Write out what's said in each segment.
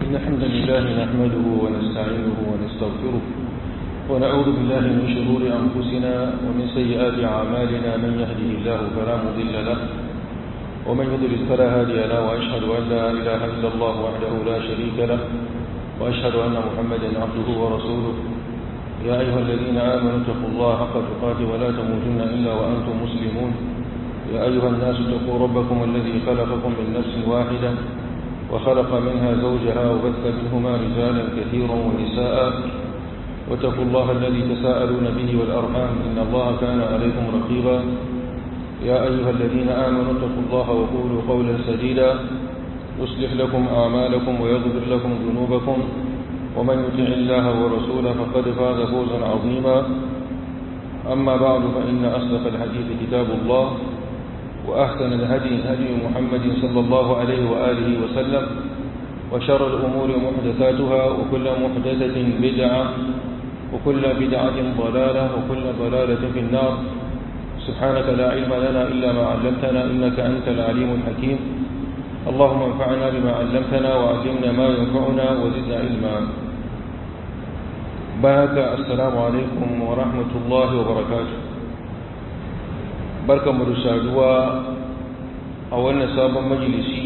إن الحمد لله نحمده ونستعينه ونستغفره ونعوذ بالله من شرور أنفسنا ومن سيئات أعمالنا من يهده الله فلا مضل له ومن يضلل فلا هادي له وأشهد أن لا إله إلا الله وحده لا شريك له وأشهد أن محمدا عبده ورسوله يا أيها الذين آمنوا اتقوا الله حق تقاته ولا تموتن إلا وأنتم مسلمون يا أيها الناس اتقوا ربكم الذي خلقكم من نفس واحدة وخلق منها زوجها وبث منهما رجالا كثيرا ونساء واتقوا الله الذي تساءلون به والأرحام إن الله كان عليكم رقيبا يا أيها الذين آمنوا اتقوا الله وقولوا قولا سديدا يصلح لكم أعمالكم ويغفر لكم ذنوبكم ومن يطع الله ورسوله فقد فاز فوزا عظيما أما بعد فإن أصدق الحديث كتاب الله وأحسن الهدي هدي محمد صلى الله عليه وآله وسلم وشر الأمور محدثاتها وكل محدثة بدعة وكل بدعة ضلالة وكل ضلالة في النار سبحانك لا علم لنا إلا ما علمتنا إنك أنت العليم الحكيم اللهم انفعنا بما علمتنا وعلمنا ما ينفعنا وزدنا علما بارك السلام عليكم ورحمة الله وبركاته بركة مرسالوا أولنا سابا مجلسي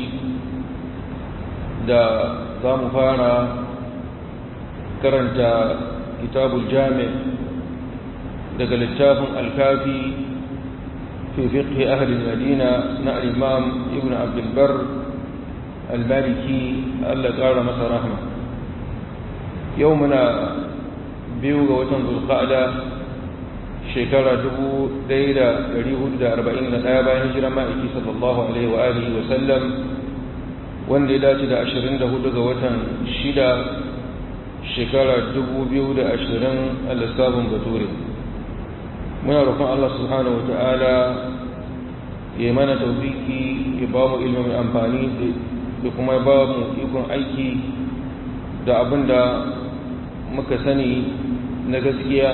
da za mu fara karanta kitabul jami daga littafin alkafi fi fiqhi ahli madina na al-imam ibn abdul bar al-maliki Allah ƙara masa rahma yau muna biyu ga watan zulqa'da shekara 1441 bayan hijira ma'aiki sallallahu alaihi wa alihi wa sallam wanda ya dace da 24 ga watan shida shekara 2020 a lissafin bature muna roƙon Allah subhanahu wa ta'ala ya mana taufiki ya ba mu ilimin amfani da kuma ba mu ikon aiki da abin da muka sani na gaskiya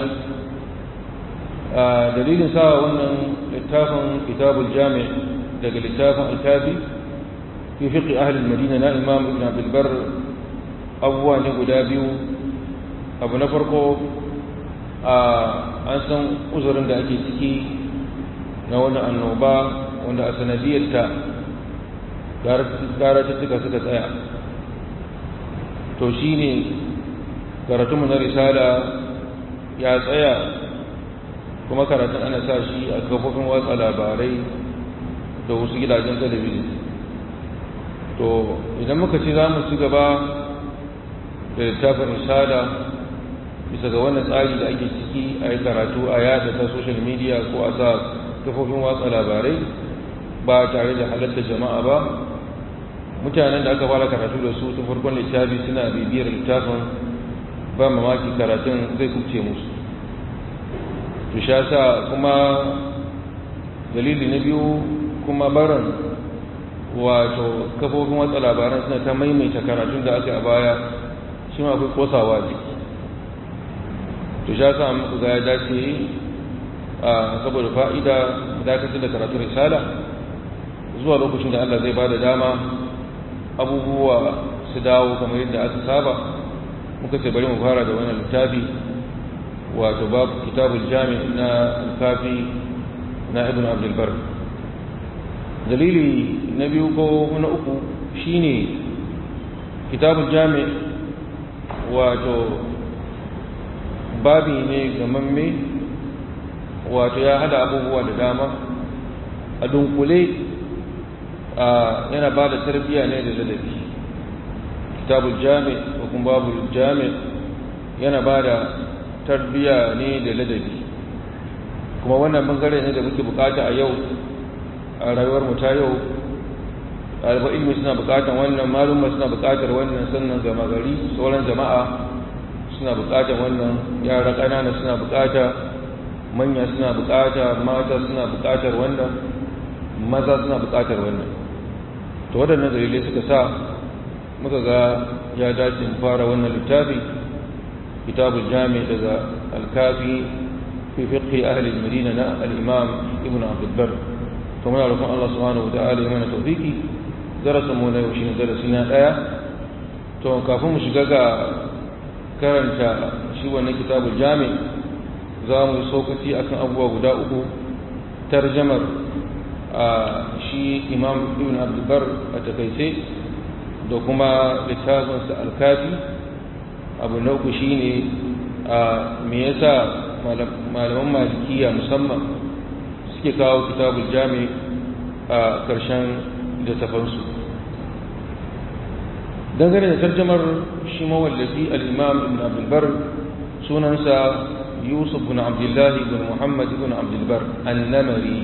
a dalilin sa wannan littafin kitabul jami daga littafin alkafi fi fiqi ahli madina na imam ibn abdul bar abubuwa ne guda biyu abu na farko a an san uzurin da ake ciki na wani annoba wanda a sanadiyarta karatuttuka suka tsaya to shi ne karatunmu na risala ya tsaya kuma karatun ana sa shi a kafofin watsa labarai da wasu gidajen talabijin to idan muka ci za mu ci gaba da littafin risala bisa ga wannan tsari da ake ciki a yi karatu a yada ta social media ko a sa kafofin watsa labarai ba tare da halatta jama'a ba mutanen da aka fara karatu da su tun farkon littafi suna bibiyar littafin ba mamaki karatun zai kubce musu to sha sa kuma dalili na biyu kuma barin wato kafofin watsa labaran suna ta maimaita karatun da aka a baya shi ma akwai kosawa jiki to sha sa muku ga ya dace a saboda fa'ida dakatar da karatun risala zuwa lokacin da Allah zai ba da dama abubuwa su dawo kamar yadda aka saba muka ce bari mu fara da wannan littafi wato babu kitabul jami na alkafi na ibn abdul bar dalili na biyu ko na uku shine kitabul jami wato babi ne gamamme wato ya hada abubuwa da dama a dunkule yana ba da tarbiyya ne da ladabi kitabul jami ko kuma babul jami yana ba da tarbiyya ne da ladabi kuma wannan bangare ne da muke bukata a yau a rayuwar mu ta yau ɗaliban ilimi suna bukatan wannan malumma suna bukatar wannan sannan gama gari sauran jama'a suna bukatar wannan yara ƙanana suna bukata manya suna bukata mata suna bukatar wannan maza suna bukatar wannan to waɗannan dalilai suka sa muka ga ya dace mu fara wannan littafi kitabul jami daga alkafi fi fiqhi ahli al-madina na al-imam ibn abd al-bar to muna roƙon Allah subhanahu wa ta'ala ya mana tawfiki darasin mu na yau shine darasi na daya to kafin mu shiga ga karanta shi wannan kitabul jami za mu yi sokaci akan abubuwa guda uku tarjamar a shi imam ibn abdulbar a takaice da kuma littafinsa alkafi abu na uku shine a me yasa malaman malikiya musamman suke kawo kitabul jami a ƙarshen littafansu dangane da tarjamar shi mawallafi al-imam ibn abdulbar sunansa yusuf bin abdullahi bin muhammad bin abdulbar annamari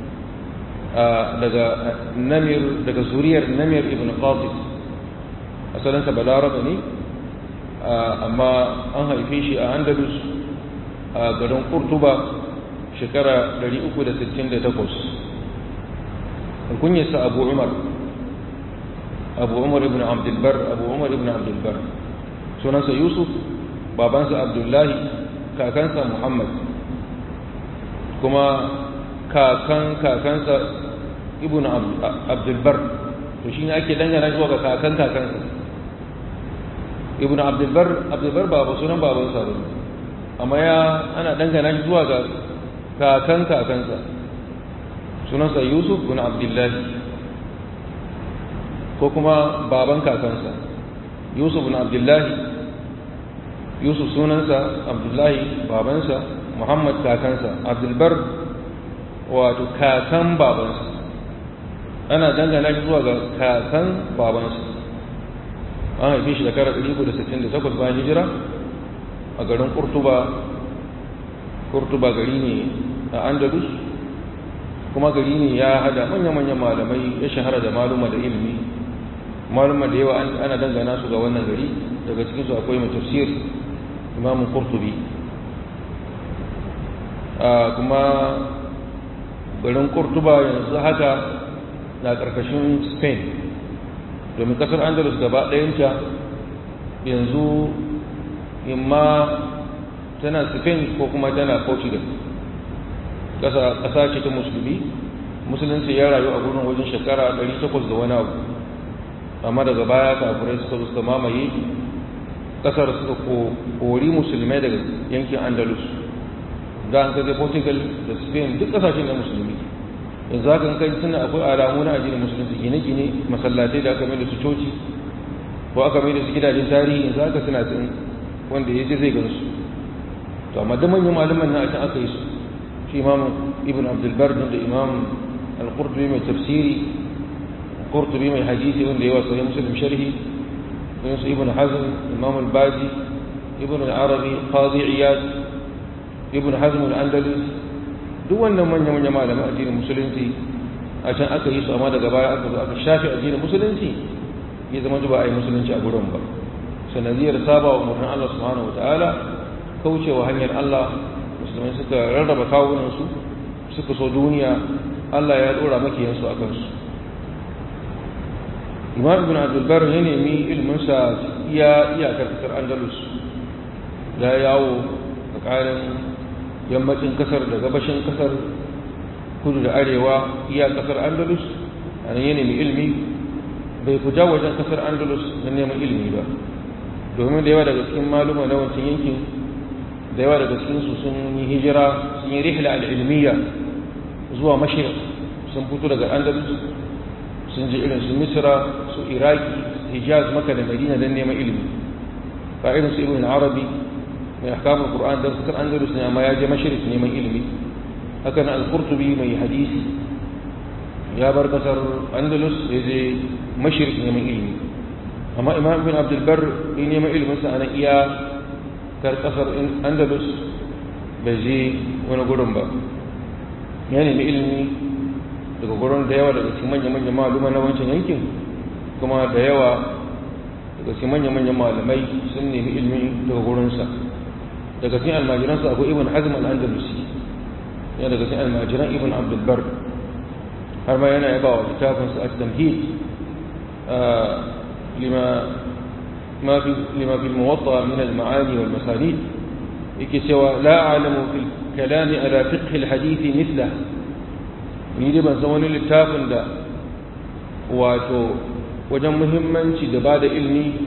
daga namir daga zuriyar namir ibn qatif asalinsa balaraba ne amma an haife shi a andalus a garin kurtuba shekara 368 kunyarsa abu umar abu umar ibn abdulbar abu umar ibn abdulbar sunansa yusuf babansa abdullahi kakansa muhammad kuma kakan kakansa ibn abdulbar to shi ne ake dangana zuwa ga kakan kakansa ibn abdulbar abdulbar ba sunan babansa ba amma ya ana dangana shi zuwa ga kakan kakansa sunansa yusuf ibn abdullahi ko kuma baban kakansa yusuf ibn abdullahi yusuf sunansa abdullahi babansa muhammad kakansa abdulbar wato kakan babansa ana dangana shi zuwa ga kakan babansa an haife shi shekara 368 bayan hijira a garin kurtuba kurtuba gari ne a andalus kuma gari ne ya hada manya-manyan malamai ya shahara da maluma da ilimi maluma da yawa ana dangana su ga wannan gari daga cikinsu akwai mai tafsir imamun kurtubi kuma garin kurtuba yanzu haka na ƙarƙashin spain domin ƙasar andalus gaba ɗayanta yanzu imma tana spain ko kuma tana portugal ƙasa ce ta musulmi musulunci ya rayu a gurin wajen shekara 800 da wani abu amma daga baya kafirai suka zo suka mamaye ƙasar suka kori musulmai daga yankin andalus da an kaje portugal da spain duk ƙasashen na musulmi yanzu haka kai suna akwai alamu na addinin musulunci gine-gine masallatai da aka mai da su coci ko aka mai da su gidajen tarihi yanzu haka suna tsin wanda ya je zai gan su to amma da manyan malaman na can aka yi su shi imam ibn abdulbar da imam al-qurtubi mai tafsiri qurtubi mai hadisi wanda ya wasa ya muslim sharhi irin su ibn hazm imam al-baji ibn al-arabi qadi iyad ibn hazm al-andalus duk wannan manya-manya malaman addinin musulunci a can aka yi su amma daga baya aka zo aka shafe addinin musulunci ya zama ba a yi musulunci a gurin ba sanadiyar saba wa umarnin Allah subhanahu wataala kaucewa hanyar Allah musulmai suka rarraba kawunansu suka so duniya Allah ya dora makiyansu a kansu imam ibn abdulbar ya nemi ilminsa iya iyakar kasar andalus ya yawo tsakanin yammacin kasar da gabashin kasar kudu da arewa iya kasar andalus a nan ya nemi ilmi bai kuja wajen kasar andalus na neman ilmi ba domin da yawa daga cikin maluma na wancan yankin da yawa daga cikinsu sun yi hijira sun yi rihla al'ilmiya zuwa mashir sun fito daga andalus sun je irin su misra su iraki hijaz maka da madina don neman ilimi ba irin su ibn arabi mai ahkamul qur'an dan kasar andalus ne amma ya je mashrik neman ilimi haka na al-qurtubi mai hadisi ya bar kasar andalus ya je mashrik neman ilimi amma imam ibn abdul bar ya neman ilimin sa anan iya kar kasar andalus bai je wani gurin ba ya nemi ilimi daga gurin da yawa daga cikin manya-manyan maluma na wancan yankin kuma da yawa daga cikin manya-manyan malamai sun nemi ilimi daga gurinsa daga cikin almajiransa akwai ibn hazm al-andalusi ya daga cikin almajiran ibn abdulbar har ma yana yaba wa littafinsa a tamhid lima ما في لما في الموطأ من المعاني والمسانيد يكسوى لا أعلم في الكلام على فقه الحديث مثله ni dai ban san wani littafin da wato wajen muhimmanci da ba da ilmi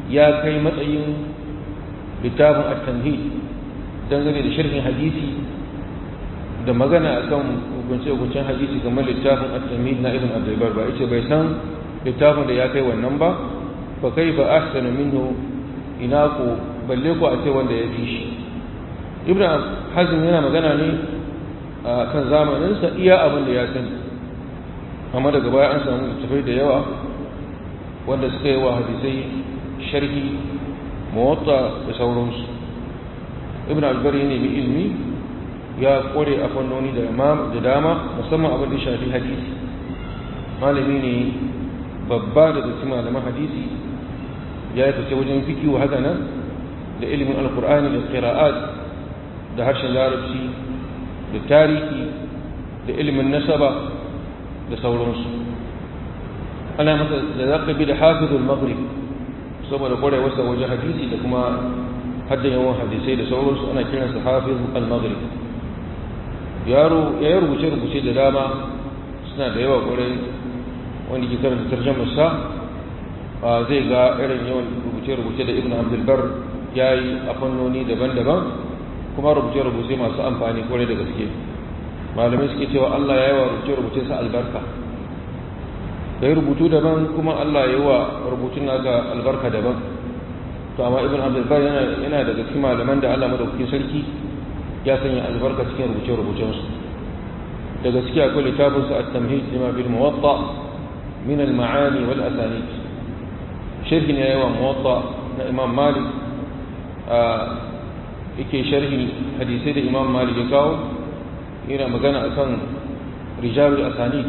ya kai matsayin littafin at-tamhid dangane da sharhin hadisi da magana akan hukunce-hukuncen hadisi game littafin at-tamhid na ibn abdulbar ba yace bai san littafin da ya kai wannan ba fa kai ba ahsana minhu ina ko balle ko a ce wanda ya fi shi ibn hazm yana magana ne a kan zamaninsa iya abin da ya sani amma daga baya an samu littafai da yawa wanda suka yi wa hadisai sharhi muwatta da sauransu ibn albari ne mai ilmi ya kore a fannoni da dama musamman abin da shafi hadisi malami ne babba daga cikin malaman hadisi ya yi fice wajen fikiyu haka nan da ilimin alkur'ani da qira'at da harshen larabci da tarihi da ilimin nasaba da sauransu ana masa da zakabi da hafizul maghrib saboda kwarewarsa wajen hadisi da kuma haddan yawan hadisai da sauransu ana kiransa hafiz al-maghrib yaro ya yi rubuce-rubuce da dama suna da yawa kwarai wanda ke karanta tarjamar sa zai ga irin yawan rubuce-rubuce da ibn abdulbar ya yi a fannoni daban-daban kuma rubuce-rubuce masu amfani kwarai da gaske malamai suke cewa allah ya yi wa rubuce-rubuce sa albarka da yi rubutu daban kuma allah ya yi wa rubutun naka albarka daban to amma ibn abdulbar yana daga cikin malaman da allah madaukakin sarki ya sanya albarka cikin rubuce-rubucensu daga ciki akwai littafinsa at-tamhid lima bil muwatta min al-ma'ani wal asanid sharhi ne yawa muwatta na imam malik yake sharhi hadisai da imam malik ya kawo yana magana akan rijalul asanid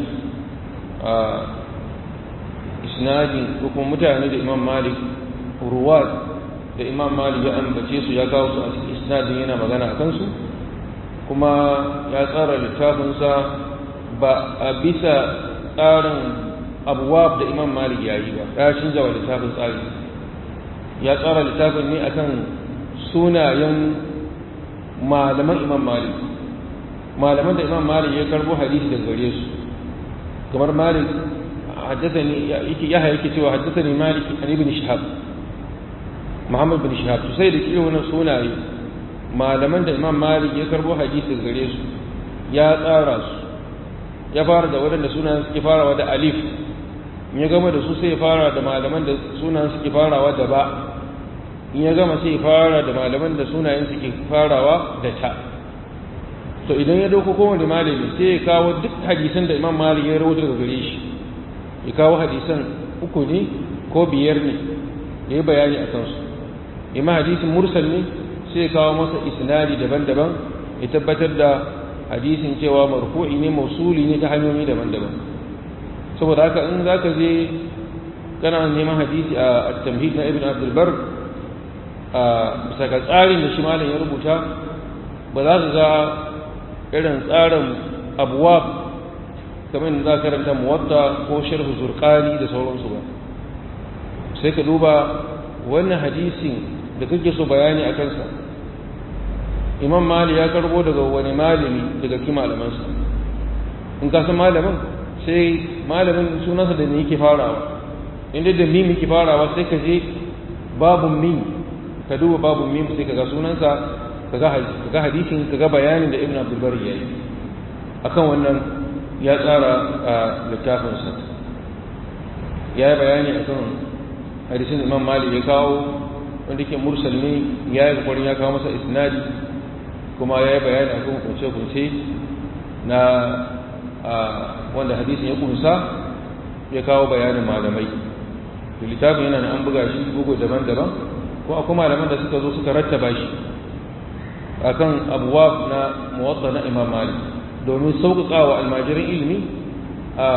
isnadin ko kuma mutane da imam malik ruwat da imam malik ya ambace su ya kawo su a cikin isnadin yana magana a kansu kuma ya tsara littafinsa ba a bisa tsarin abuwab da imam malik ya yi ba ya canza wa littafin tsari ya tsara littafin ne akan sunayen malaman imam malik malaman da imam malik ya karbo hadisi daga gare su kamar malik حدثني يحيى yake cewa haddathani malik an ibn shihab muhammad bin shihab to sai da kiro wannan sunaye malaman da imam malik ya karbo hadisi gare su ya tsara su ya fara da waɗanda sunan suke farawa da alif in ya gama da su sai ya fara da malaman da sunan suke farawa da ba in ya gama sai ya fara da malaman da sunayen suke farawa da ta to idan ya dauko kowane malami sai ya kawo duk hadisan da imam malik ya rawaito daga gare shi ya kawo hadisan uku ne ko biyar ne ya yi bayani a kansu ima hadisin mursal ne sai ya kawo masa isnadi daban-daban ya tabbatar da hadisin cewa marfu'i ne mausuli ne ta hanyoyi daban-daban saboda haka in za ka je kana neman hadisi a tamhid na ibn abdulbar a bisa ga tsarin da shi malam ya rubuta ba za ka ga irin tsarin abuwa kamar da za ka karanta muwatta ko sharhu zurqani da sauransu ba sai ka duba wannan hadisin da kake so bayani a kansa imam mali ya karbo daga wani malami daga ki malamansa in ka san malamin sai malamin sunansa da ne yake farawa inda da mim yake farawa sai ka je babu mim ka duba babu mim sai ka ga sunansa ka ga hadisin ka ga bayanin da ibn abdul bari yayi akan wannan ya tsara a littafinsa ya yi bayani akan hadisin imam malik ya kawo wanda ke mursal ne ya yi kwarin ya kawo masa isnadi kuma ya yi bayani a kan kunce-kunce na wanda hadisin ya kunsa ya kawo bayanin malamai da littafin yana an buga shi bugu daban-daban ko akwai malaman da suka zo suka rattaba shi akan abuwa na muwatta na imam malik domin sauƙaƙa wa almajirin ilimi a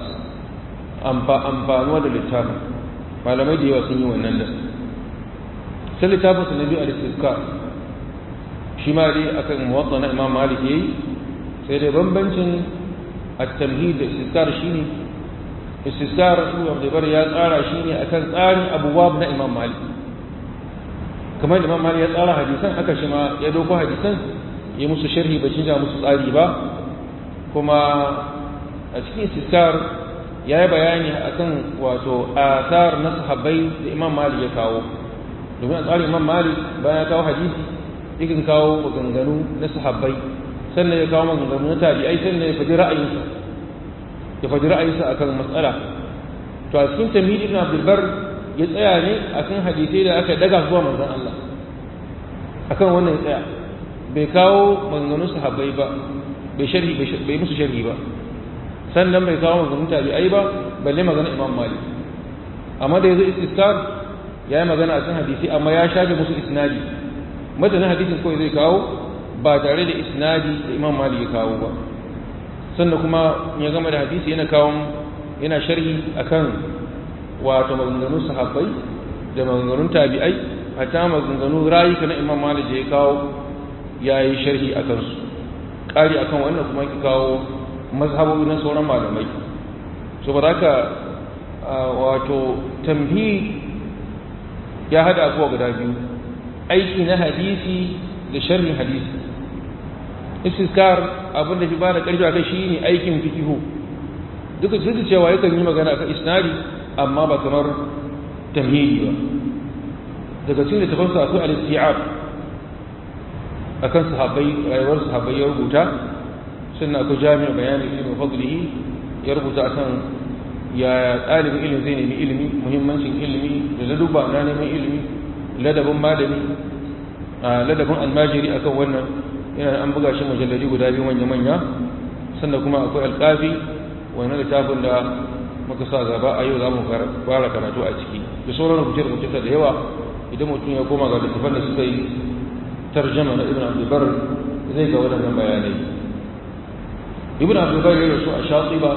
amfanuwa da littafin malamai da yawa sun yi wannan da sai littafin su na biyu al-istizkar shi ma dai akan muwatta na imam malik yayi sai dai bambancin at-tamhid da istizkar shine istizkar ibn abdulbar ya tsara shine akan tsarin abuwab na imam malik kamar imam malik ya tsara hadisan haka shi ma ya doko hadisan ya musu sharhi ba canja musu tsari ba kuma a cikin istizkar ya yi bayani akan wato asar na sahabbai da imam malik ya kawo domin a tsarin imam malik bayan ya kawo hadisi yakan kawo maganganu na sahabbai sannan ya kawo maganganu na tabi'ai sannan ya faɗi ra'ayinsa ya faɗi ra'ayinsa akan matsala to a cikin tamhid ibn abdul bar ya tsaya ne akan hadisai da aka daga zuwa manzon Allah akan wannan ya tsaya bai kawo maganganun sahabbai ba bai sharhi bai musu sharhi ba sannan bai kawo maganganun tabi'ai ba balle magana imam malik amma da yazo istiskar ya yi magana a cikin hadisi amma ya shafe musu isnadi matanin hadisin kawai zai kawo ba tare da isnadi da imam malik ya kawo ba sannan kuma ya gama da hadisi yana kawo yana sharhi akan wato maganganun sahabbai da maganganun tabi'ai hatta maganganun rayuka na imam malik da ya kawo ya yi sharhi a kansu ƙari akan wannan kuma ki kawo mazhabobi na sauran malamai saboda haka wato tamhi ya hada abuwa guda biyu aiki na hadisi da sharhin hadisi istiskar abin da fi ba da ƙarfi a kai shine aikin fikihu duka duk da cewa yakan yi magana akan isnadi amma ba kamar tamhidi ba daga cikin littafansa akwai al-isti'ab akan sahabbai rayuwar sahabbai ya rubuta sannan akwai jami'a bayani ilmin fadlihi ya rubuta akan ya ɗalibin ilimi zai nemi ilimi muhimmancin ilimi da ladubba na neman ilimi ladabin malami ladabin almajiri akan wannan yana an buga shi mujalladi guda biyu manya-manya sannan kuma akwai alƙafi wani littafin da muka sa gaba a yau za mu fara karatu a ciki da sauran rubuce-rubuce da yawa idan mutum ya koma ga littafan da suka yi tarjama na ibn abdulbar zai ga waɗannan bayanai ibn abdulbar ya rasu a shatiba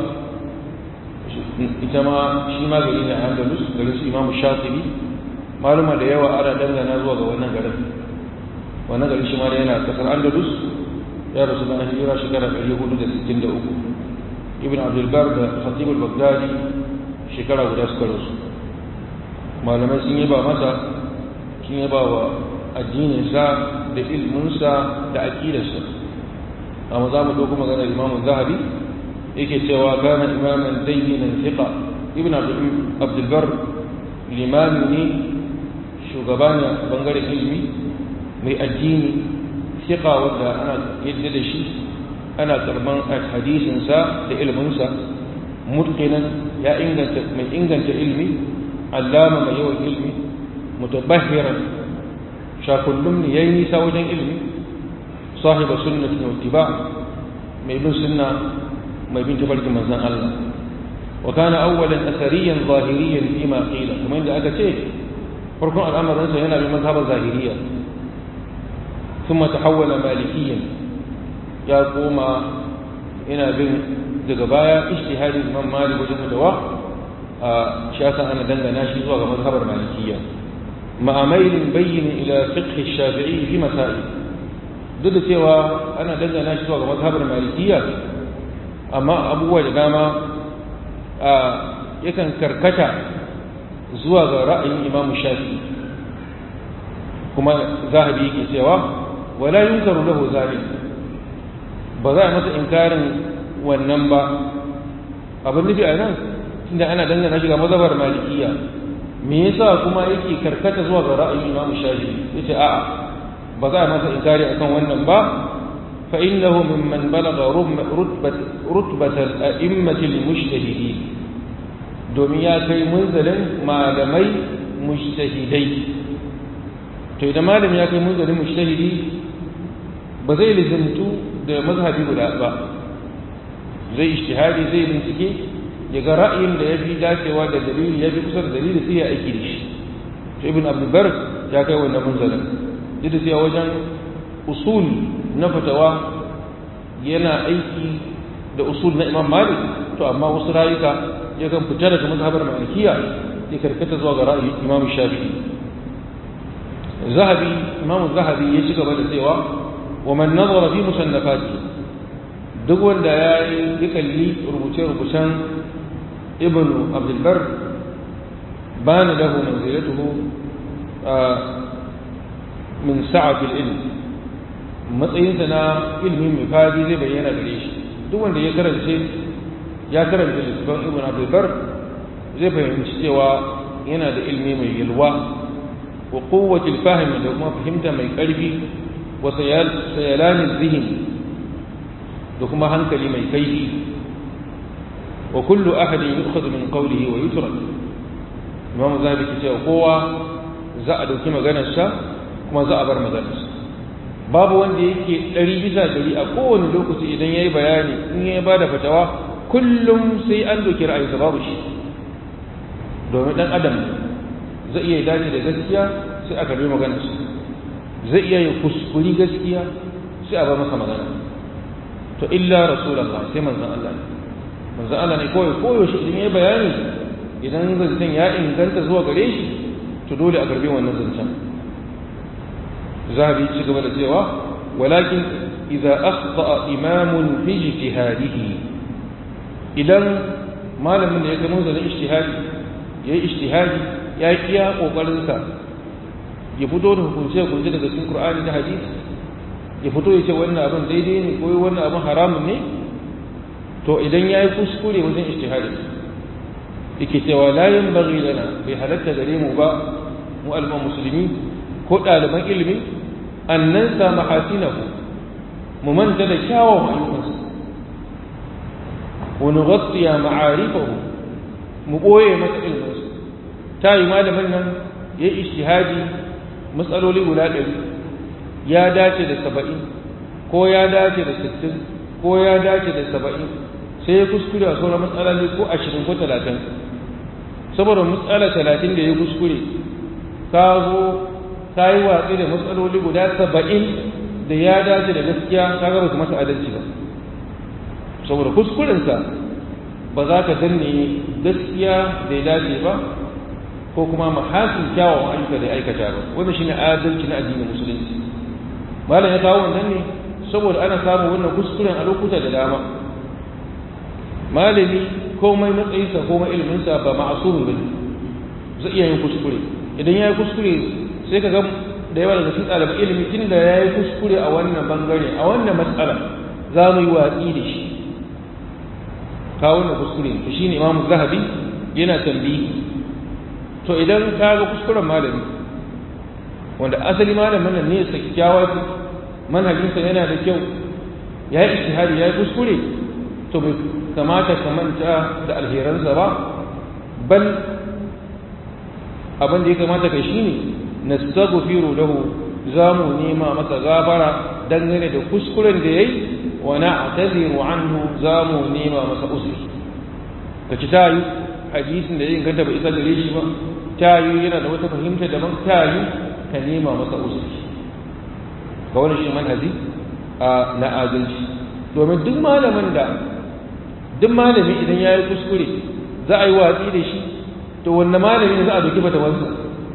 ita ma shi ma gari ne a andalus garin su imamu shatibi maluma da yawa ana dangana zuwa ga wannan garin wannan garin shi ma da yana kasar andalus ya rasu na hijira shekara 463 ibn abdulbar da khatibul bagdadi shekara guda suka rasu malamai sun yi ba masa sun yi ba wa addininsa da ilminsa da aƙidarsa amma za mu ɗauko maganar imamun zahabi yake cewa kana imaman dayyinan thiqa ibn abdulbar limami ne shugaba ne a bangaren ilimi mai addini thiqa wanda ana yadda da shi ana karban hadisinsa da ilminsa mutqinan ya inganta mai inganta ilmi allama mai yawan ilmi mutabahhiran shakullum ne yayi nisa wajen ilmi sahiba sunnati wa ittiba mai bin sunna mai bin tafarkin manzon Allah wa kana awwalan athariyan zahiriyan fi ma qila kuma inda aka ce farkon al'amarin sa yana bin mazhabar zahiriya ثم تحول مالكيا ya koma ina bin daga baya ijtihadin Imam Malik wajen fatawa a shasan ana dangana shi zuwa ga mazhabar Malikiyya ma'amailin bayyin ila fiqh Shafi'i fi masail duk da cewa ana dangana shi zuwa ga mazhabar Malikiyya amma abubuwa da dama a yakan karkata zuwa ga ra'ayin Imam Shafi'i kuma zahabi yake cewa wala yunkaru lahu zalik ba za a masa inkarin wannan ba abin nufi a nan tunda ana dangana shi ga mazhabar malikiya me yasa kuma yake karkata zuwa ga ra'ayin imam shafi'i yace a'a ba za a masa inkari akan wannan ba fa innahu mimman balagha rutbat rutbat al-a'immati al-mujtahidin domin ya kai munzalin malamai mujtahidai to idan malami ya kai munzalin mujtahidi ba zai lizantu da mazhabi guda ba zai ishtihadi zai bincike ya ga ra'ayin da ya fi dacewa da dalili ya fi kusa da dalili sai ya aiki da shi to ibn abdulbar ya kai wannan munzalin duk da cewa wajen usul na fatawa yana aiki da usul na imam malik to amma wasu rayuka ya kan fita daga mazhabar malikiya ya karkata zuwa ga ra'ayin imam shafi'i zahabi imam zahabi ya ci gaba da cewa ومن نظر في مصنفاته duk wanda ya yi kalli rubuce-rubucen ibn abdulbar ba na lahu manzilatuhu min sa'afil ilm matsayinsa na ilmi mai fadi zai bayyana gare shi duk wanda ya karance ya karanta littafin ibn abdulbar zai fahimci cewa yana da ilmi mai yalwa wa kowace fahimi da kuma fahimta mai ƙarfi wa sayalanin zihin da kuma hankali mai kaifi wa kullu ahadin yukhadhu min qawlihi wa yutrak imamu zabi ke cewa kowa za a dauki maganarsa kuma za a bar maganarsa babu wanda yake ɗari bisa ɗari a kowane lokaci idan ya yi bayani in ya ba da fatawa kullum sai an doki ra'ayinsa babu shi domin ɗan adam zai iya dace da gaskiya sai a karbi maganarsa zai iya yi kuskuri gaskiya sai a bar masa magana to illa rasulallah sai manzan Allah ne manzan Allah ne kawai koyaushe idan ya yi bayani idan zancen ya inganta zuwa gare shi to dole a karbi wannan zancen zahabi ci gaba da cewa walakin idza akhta imamun fi ijtihadihi idan malamin da ya zama da ijtihadi yayi ijtihadi ya iya kokarin sa ya fito da hukunce hukunce daga cikin Qur'ani da hadisi ya fito ya ce wannan abin daidai ne ko wannan abin haramun ne to idan yayi kuskure wajen ijtihadi yake cewa la yanbaghi lana bai halatta gare mu ba mu al'umma musulmi ko ɗaliban ilimi an nan sa mahasinahu mu manta da kyawun ayyukansu wani gaskiya ma'arifahu mu ɓoye masa ilminsu ta yi malamin nan ya yi ishtihadi matsaloli guda ɗari ya dace da saba'in ko ya dace da sittin ko ya dace da saba'in sai ya kuskure a sauran matsaloli ko ashirin ko talatin saboda matsala talatin da ya kuskure ka zo ka yi watsi da matsaloli guda saba'in da ya dace da gaskiya ka gaba su masa adalci ba saboda kuskurensa ba za ka danne gaskiya da ya dace ba ko kuma mahasin kyawawan ayyuka da ya aikata ba wanda shine adalci na addinin musulunci malam ya kawo wannan ne saboda ana samun wannan kuskuren a lokuta da dama malami komai matsayinsa komai iliminsa ba ma'asumi ba zai iya yin kuskure idan ya yi kuskure sai ka ga da yawa daga cikin ɗaliban ilimi tun da ya yi kuskure a wannan bangare a wannan matsala za mu yi watsi da shi ka wannan kuskure to shi ne imamu zahabi yana tambayi to idan ka ga kuskuren malami wanda asali malamin nan ne sa kyakkyawa manhajinsa yana da kyau ya yi istihari ya yi kuskure to bai kamata ka manta da alheransa ba bal abin da ya kamata kai shine nastaghfiru lahu zamu nema masa gafara dangane da kuskuren da yayi wa na'taziru anhu zamu nema masa uzuri kaci tayi hadisin da ya inganta bai isa gare shi ba tayi yana da wata fahimta daban tayi ka nema masa uzuri ga wani shi manhaji a na adalci domin duk malamin da duk malami idan ya yi kuskure za a yi watsi da shi to wanne malami ne za a doki fatawansa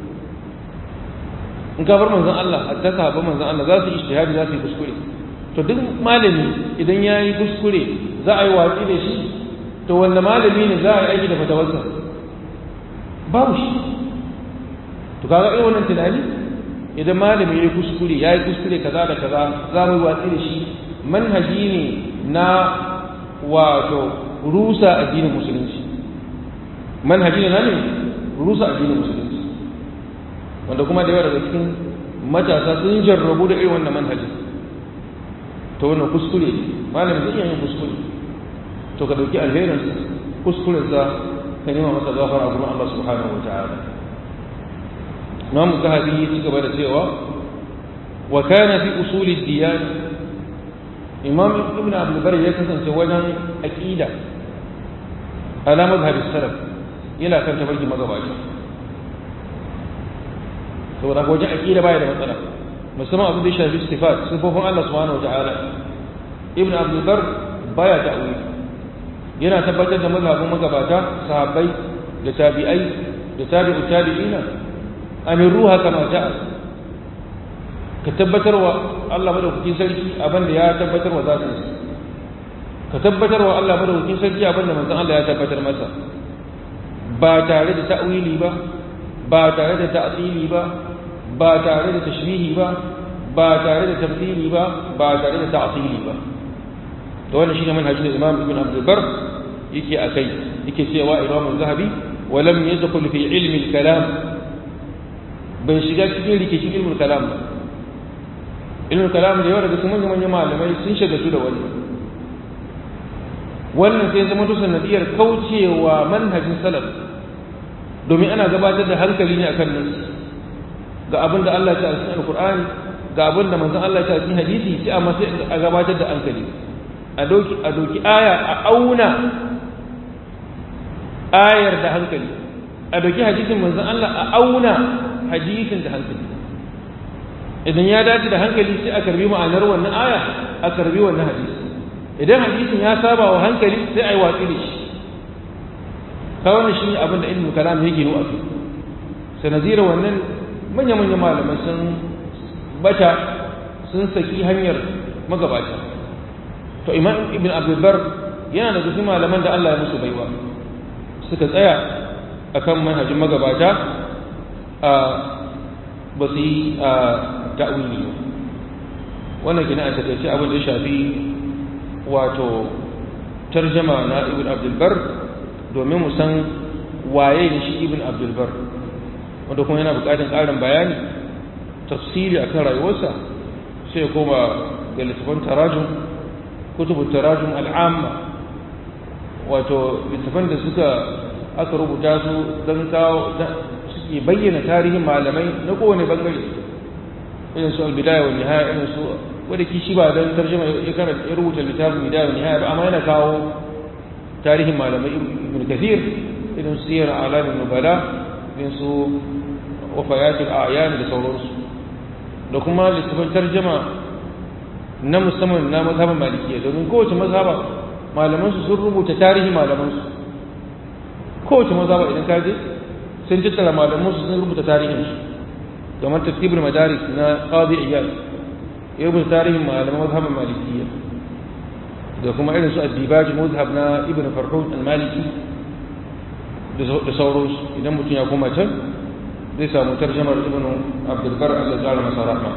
in ka bar manzon Allah hatta sahabban manzon Allah za su yi ijtihadi za su yi kuskure to duk malami idan ya yi kuskure za a yi watsi da shi to wanne malami ne za a yi aiki da fatawansa babu shi to kaga irin wannan tunani idan malami ya yi kuskure ya yi kuskure kaza da kaza za mu yi watsi da shi manhaji ne na wato rusa addinin musulunci manhaji ne na ne rusa addinin musulunci wanda kuma da yawa daga cikin matasa sun jarrabu da irin wannan manhajin ta wannan kuskure malamin zai iya yin kuskure to ka dauki alherin kuskurensa ka nema masa gafara a gurin Allah subhanahu wa ta'ala Imam Zahabi ya ci gaba da cewa wa kana fi usuli diyan Imam Ibn Abdul Bari ya kasance wajen aqida ala mazhabi salaf yana kan tabarki magabaci saboda ko wajen aqida baya da matsala musamman abin da ya shafi sifat sifofin Allah subhanahu wa ta'ala Ibn Abdul Bar baya ta'wili yana tabbatar da mazhabin magabata sahabbai da tabi'ai da tabi'u tabi'ina amin ruha kama ja'a ka tabbatar wa Allah madaukakin sarki abin da ya tabbatar wa zatin ka tabbatar wa Allah madaukakin sarki abin da manzon Allah ya tabbatar masa ba tare da ta'wili ba ba tare da ta'tili ba ba tare da tashbihi ba ba tare da tamthili ba ba tare da ta'tili ba to wannan shine manhajin Imam Ibn Abdul Bar yake akai yake cewa imam zahabi wa lam yadkhul fi ilmi al-kalam bai shiga cikin rikicin ilmul kalam ba ilmul kalam da yawa daga cikin manyan manyan malamai sun shagaltu da wannan wannan sai zama to sanadiyar kaucewa manhajin salaf domin ana gabatar da hankali ne akan nan ga abin da Allah ya ce a cikin alqur'ani ga abin da manzon Allah ya ce a cikin hadisi sai amma sai a gabatar da hankali a doki a doki aya a auna ayar da hankali a doki hadisin manzon Allah a auna hadisin da hankali idan ya dace da hankali sai a karbi ma'anar wannan aya a karbi wannan hadisi idan hadisin ya saba wa hankali sai a yi watsi da shi ka wannan shi ne abin da ilmin kalam ya gino a kai sanadira wannan manya-manyan malamai sun bata sun saki hanyar magabata to imam ibn abdulbar yana da gusi malaman da Allah ya musu baiwa suka tsaya akan manhajin magabata a ba su yi a ta'wili wannan gina a takaice abin da ya shafi wato tarjama na ibn abdulbar domin mu san waye ne shi ibn abdulbar wanda kuma yana bukatun ƙarin bayani tafsiri akan rayuwarsa sai ya koma ga littafin tarajum kutubun tarajum al'amma wato littafan da suka aka rubuta su don kawo suke bayyana tarihin malamai na kowane bangare irin su albidaya wa nihaya irin su wadda kishi ba don tarjuma ya karanta ya rubuta littafin bidaya wa nihaya ba amma yana kawo tarihin malamai ibn kathir irin su siyar alamin nubala irin su wafayatul a'yan da sauransu da kuma littafin tarjuma na musamman na mazhaban malikiya domin kowace mazhaba malaman su sun rubuta tarihi malaman su kowace mazhaba idan ka je sun tattara malaman su sun rubuta tarihin su kamar tartibul madaris na qadi iyad ya rubuta tarihin malaman mazhaban malikiya da kuma irin su addibaj mazhab na ibn farhud al-maliki da sauransu idan mutum ya koma can zai samu tarjamar ibn abdul bar Allah ya masa rahma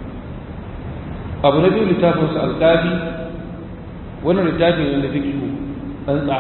abu na biyu littafin sa alqabi wannan littafi ne da fiqh tsantsa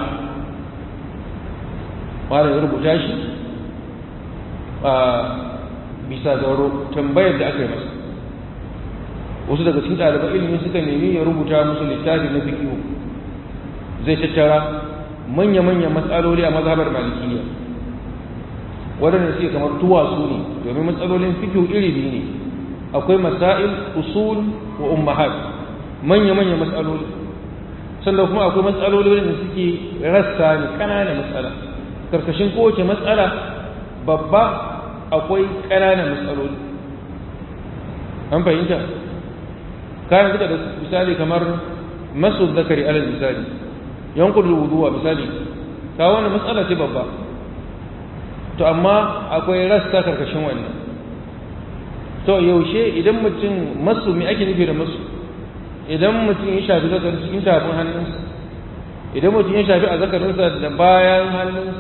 malam ya rubuta shi a bisa zauro tambayar da aka yi masa wasu daga cikin ɗaliban ilimi suka nemi ya rubuta musu littafi na fiqh zai tattara manya-manyan matsaloli a mazhabar malikiyya waɗanda suke kamar tuwasu ne domin matsalolin fikihu iri biyu ne akwai masail usul wa ummahat manya-manyan matsaloli sannan kuma akwai matsaloli da suke rassa ne ƙananan matsala karkashin kowace matsala babba akwai ƙananan matsaloli an fahimta kayan suka da misali kamar masu zakari alal misali yankun wuduwa misali ta wani matsala ce babba to amma akwai rasta karkashin wannan to yaushe idan mutum masu mai ake nufi da masu idan mutum ya shafi zakarin cikin tafin hannunsa idan mutum ya shafi a zakarinsa da bayan hannunsa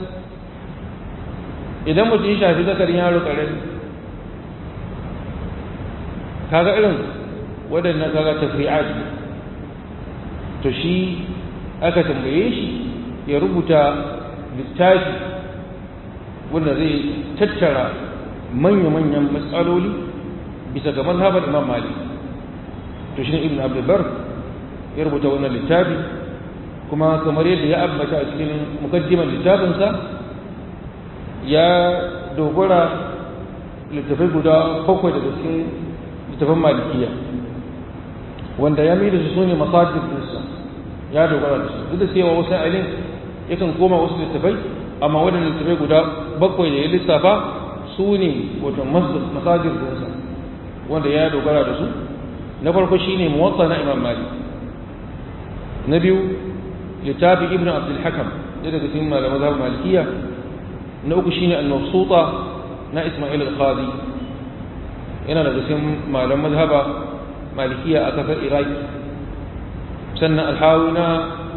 idan mutum ya shafi zakarin yaro ƙarami kaga irin waɗannan kaga tafri'at to shi aka tambaye shi ya rubuta littafi wanda zai tattara manya-manyan matsaloli bisa ga mazhabar imam malik to shi ne ibn abdulbar ya rubuta wannan littafi kuma kamar yadda ya ambata a cikin mukaddimar littafinsa ya dogara littafai guda bakwai daga cikin littafin malikiya wanda ya mai da su ne masajid ɗinsa ya dogara da su duk da cewa wasu ailin yakan koma wasu littafai amma waɗanda littafai guda bakwai da ya lissafa su ne wato masajid ɗinsa wanda ya dogara da su na farko shine muwatta na imam malik na biyu littafi ibnu abdul hakam da daga cikin malaman mazhab malikiya na uku shine al-mabsuta na isma'il al-qadi yana daga cikin malaman mazhaba malikiya a kasar iraki sannan alhawi na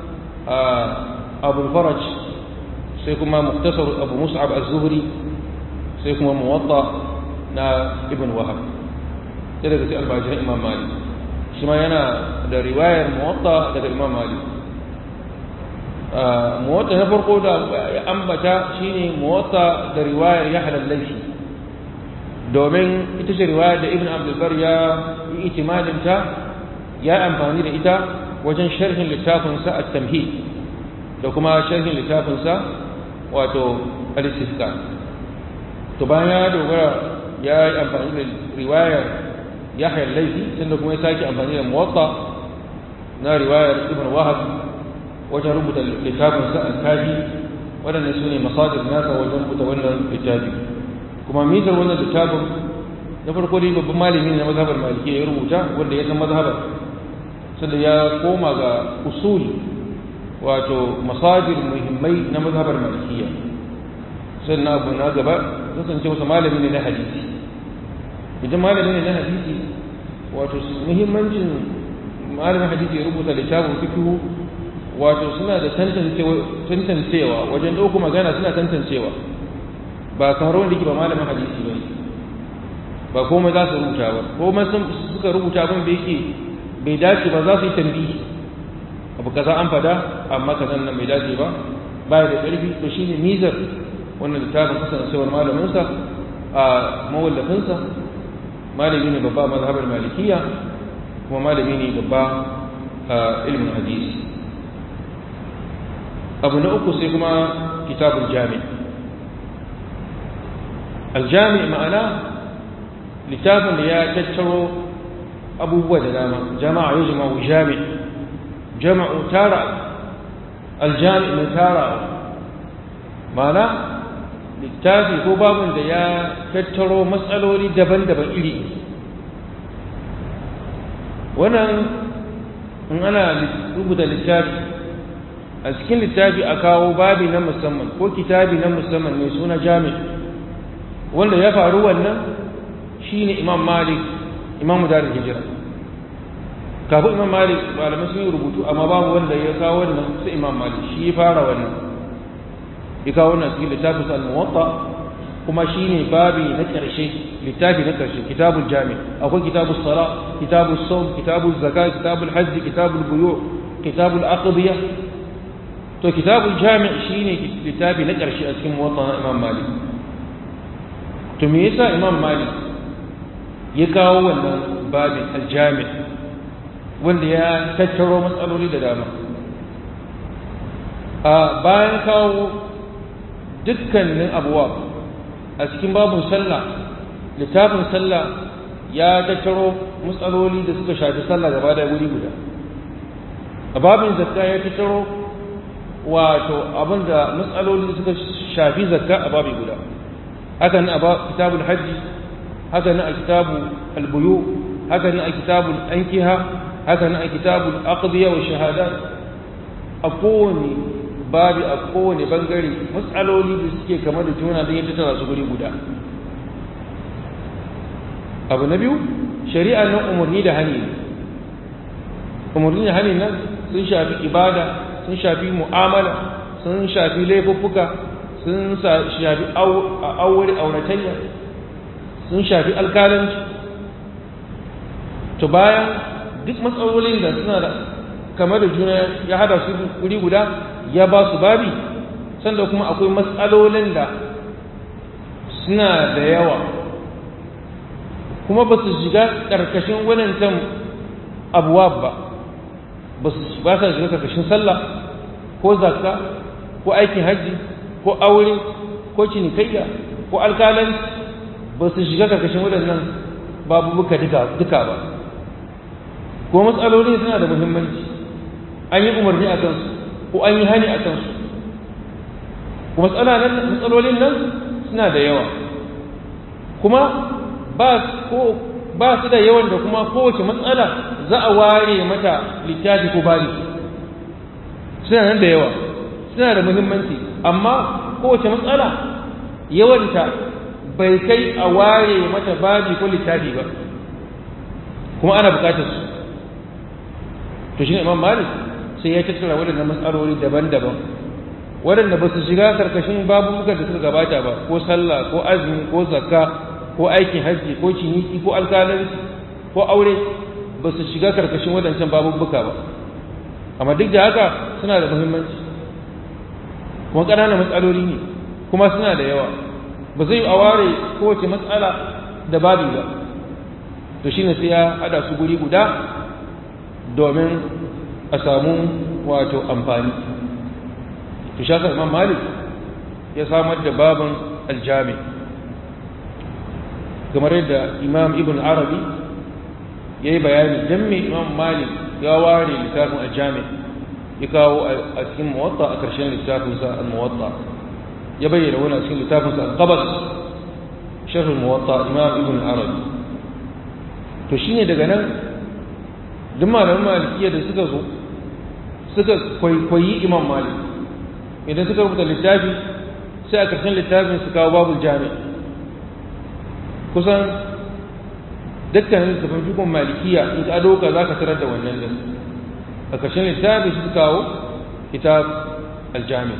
abu faraj sai kuma muktasar abu mus'ab az-zuhri sai kuma muwatta na ibn wahab sai daga cikin albajiran imam malik shi ma yana da riwayar muwatta daga imam malik muwatta na farko da ya ambata shine muwatta da riwayar ya halallashi domin ita ce riwayar da ibn abdulbar ya yi itimadinta ya amfani da ita wajen sharhin littafinsa a tamhid da kuma sharhin littafinsa wato al-istifka to bayan ya dogara ya yi amfani da riwayar yahya laifi sannan kuma ya sake amfani da muwatta na riwayar ibn wahab wajen rubuta littafinsa al-kafi waɗannan su ne masajir nasa wajen rubuta wannan littafi kuma mizar wannan littafin na farko dai babban malami na mazhabar maliki ya rubuta wanda ya san mazhabar sanda ya koma ga usul wato masajir muhimmai na mazhabar malikiya sannan abu na gaba kasance wasu malami ne na hadisi idan malami ne na hadisi wato muhimmancin malamin hadisi ya rubuta littafin fikihu wato suna da tantancewa wajen ɗauko magana suna tantancewa ba kamar wanda ke ba malamin hadisi ba ba komai za su rubuta ba komai suka rubuta abin da yake bai dace ba za su yi tambihi abu kaza an fada amma kaza nan bai dace ba baya da ƙarfi to shine mizar wannan littafin kasancewar malaminsa a mawallafinsa malami ne babba mazhabar malikiya kuma malami ne babba a ilmin hadisi abu na uku sai kuma kitabul jami' aljami ma'ana littafin da ya tattaro abubuwa da dama jama'a ya jama'u jami jama'u tara aljami mai tara ma'ana littafi ko babin da ya tattaro matsaloli daban-daban iri wannan in ana rubuta littafi a cikin littafi a kawo babi na musamman ko kitabi na musamman mai suna jami wanda ya faru wannan shine imam malik imamu darin hijira kafin imam malik malamai sun yi rubutu amma babu wanda ya kawo wannan sai imam malik shi ya fara wannan ya kawo wannan cikin littafin sa al-muwatta kuma shine babi na karshe littafi na karshe kitabul jami akwai kitabul sala kitabul sawm kitabul zakat kitabul hajj kitabul buyu kitabul aqdiya to kitabul jami shine littafi na karshe a cikin muwatta na imam malik to me yasa imam malik ya kawo wannan babin aljami wanda ya tattaro matsaloli da dama a bayan kawo dukkanin abuwa a cikin babin sallah littafin sallah ya tattaro matsaloli da suka shafi sallah gaba da wuri guda a babin zakka ya tattaro wato abinda matsaloli da suka shafi zakka a babi guda haka nan a kitabul hajji haka nan a kitabu albuyu haka nan a kitabul ankiha haka nan a kitabul aqdiya wa shahadat a kowane babi a kowane bangare matsaloli da suke kama da juna da yadda tara su guri guda abu na biyu shari'a nan umarni da hani umarni da hani nan sun shafi ibada sun shafi mu'amala sun shafi laifuffuka sun shafi aure auratayya sun shafi alkalanci to bayan duk matsalolin da suna da kamar da juna ya hada su wuri guda ya ba su babi sanda kuma akwai matsalolin da suna da yawa kuma ba su shiga ƙarƙashin wadancan abuwa ba ba su ba sa shiga ƙarƙashin sallah ko zakka ko aikin hajji ko aure ko cinikayya ko alkalanci ba su shiga ƙarƙashin waɗannan babubuka duka ba ko matsaloli suna da muhimmanci an yi umarni a kansu ko an yi hani a kansu ko matsalolin nan suna da yawa kuma ba su da yawan da kuma kowace matsala za a ware mata littafi ko bari suna nan da yawa suna da muhimmanci amma kowace matsala yawanta bai kai a ware mata babi ko littafi ba kuma ana bukatar su to shi ne imam malik sai ya tattara waɗannan matsaloli daban-daban waɗanda ba su shiga karkashin babubukan da suka gabata ba ko sallah ko azumi ko zakka ko aikin hajji ko ciniki ko alkalanci ko aure ba su shiga karkashin waɗancan babubuka ba amma duk da haka suna da muhimmanci kuma ƙananan matsaloli ne kuma suna da yawa ba zai a ware kowace matsala da babi ba to shine sai ya hada su guri guda domin a samu wato amfani to shaka imam malik ya samar da babin aljami kamar yadda imam ibn arabi ya yi bayani don me imam malik ya ware littafin aljami ya kawo a cikin muwatta a ƙarshen littafinsa al-muwatta ya bayyana wani a cikin littafinsa al-qabas sharhul muwatta imam ibn arabi to shine daga nan duk malaman malikiya da suka zo suka kwaikwayi imam malik idan suka rubuta littafi sai a ƙarshen littafin su kawo babu jami kusan dukkanin littafin fikon malikiya in ka doka za ka tarar da wannan din a ƙarshen littafi su kawo kitab aljami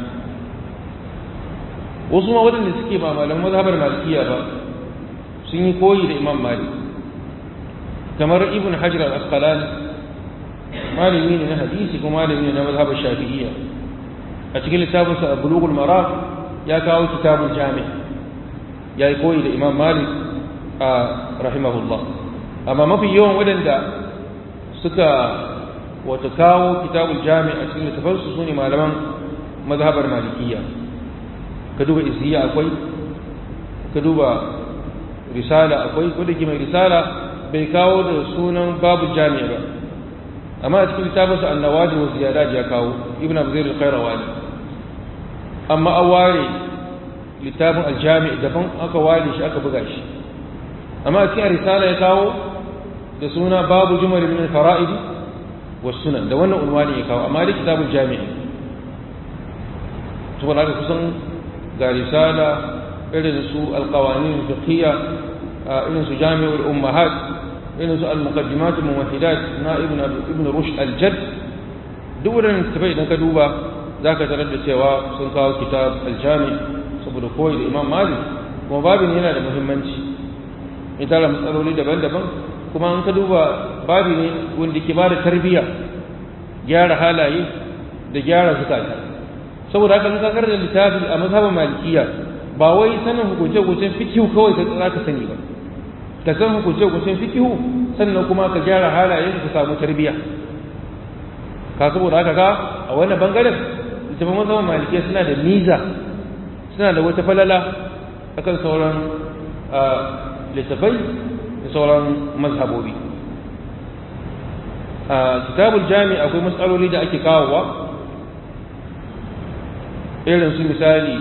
wasu ma waɗanda suke ba malaman mazhabar malikiya ba sun yi koyi da imam malik kamar ibn hajar al-asqalani malami ne na hadisi kuma malami ne na mazhabar shafi'iyya a cikin littafinsa bulughul maram ya kawo kitabul jami ya yi koyi da imam malik a rahimahullah amma mafi yawan waɗanda suka wata kawo kitabul jami a cikin littafansu su ne malaman mazhabar malikiyya ka duba isiya akwai ka duba risala akwai wadda ke mai risala bai kawo da sunan babu jami'a ba amma a cikin littafinsa annawaji wa ziyada ya kawo ibn abzir al-khairawani amma an ware littafin aljami daban aka ware shi aka buga shi amma a cikin risala ya kawo da suna babu jumal min al-fara'id wa sunan da wannan unwani ya kawo amma da kitabul jami'i to ba kusan ga risala irin su al-qawanin fiqhiyya irin su jami'ul ummahat irin su al-muqaddimat al-muwahhidat na ibn ibn rushd al-jadd duk wannan tafai idan ka duba zaka tarar da cewa sun kawo kitab al-jami saboda koyi da imam malik kuma babin yana da muhimmanci in tara matsaloli daban-daban kuma an ka duba babi ne wanda ke bada tarbiyya gyara halaye da gyara zukata saboda haka in ka karanta littafi a mazhabin malikiya ba wai sanin hukunce-hukuncen fikihu kawai ka ka sani ba ka san hukunce-hukuncen fikihu sannan kuma ka gyara halayen ka samu tarbiyya ka saboda haka ka a wannan bangaren littafin mazhabin malikiya suna da miza suna da wata falala akan sauran littafai da sauran mazhabobi a kitabul jami akwai matsaloli da ake kawowa irin su misali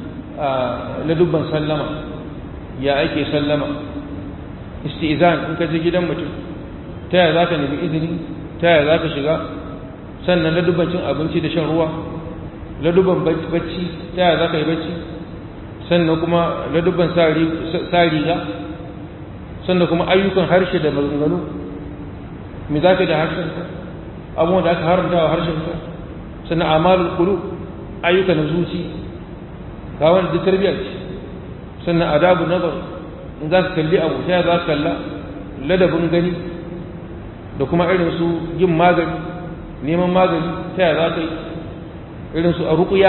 na dubban sallama ya ake sallama istizan in ka je gidan mutum ta yaya za ka nemi izini ta yaya za ka shiga sannan na dubban cin abinci da shan ruwa na dubban bacci ta yaya za ka yi bacci sannan kuma na dubban sa riga sannan kuma ayyukan harshe da maganganu me za ka da harshenka abubuwan da aka haramta wa harshenka sannan amalul kulu ayyuka na zuci ga wani da tarbiyya ce sannan adabu nazar in za ka kalli abu sai za ka kalla ladabin gani da kuma irin su yin magani neman magani ta za ka yi irin su a ruƙuya